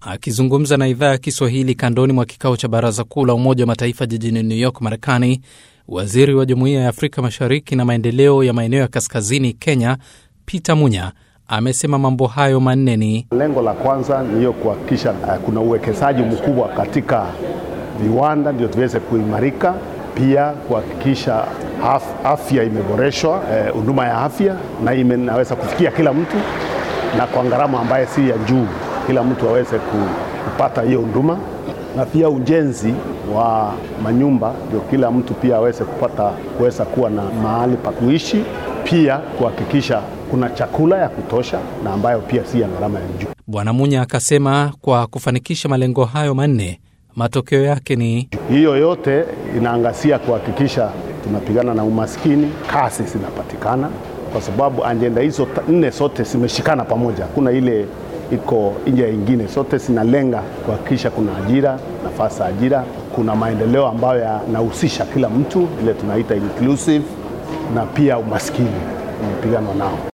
Akizungumza na idhaa ya Kiswahili kandoni mwa kikao cha Baraza Kuu la Umoja wa Mataifa jijini New York, Marekani, waziri wa Jumuiya ya Afrika Mashariki na maendeleo ya maeneo ya kaskazini Kenya, Peter Munya amesema mambo hayo manne ni lengo la kwanza ni hiyo kuhakikisha uh, kuna uwekezaji mkubwa katika viwanda ndio tuweze kuimarika, pia kuhakikisha af, afya imeboreshwa, huduma uh, ya afya na inaweza kufikia kila mtu na kwa gharama ambaye si ya juu, kila mtu aweze kupata hiyo huduma, na pia ujenzi wa manyumba ndio kila mtu pia aweze kupata kuweza kuwa na mahali pa kuishi, pia kuhakikisha kuna chakula ya kutosha na ambayo pia si ya gharama ya juu. Bwana Munya akasema kwa kufanikisha malengo hayo manne, matokeo yake ni hiyo yote inaangazia kuhakikisha tunapigana na umaskini, kazi zinapatikana, kwa sababu ajenda hizo nne zote zimeshikana pamoja, kuna ile iko nje ingine, zote zinalenga kuhakikisha kuna ajira, nafasi za ajira, kuna maendeleo ambayo yanahusisha kila mtu, ile tunaita inclusive, na pia umaskini umepiganwa nao.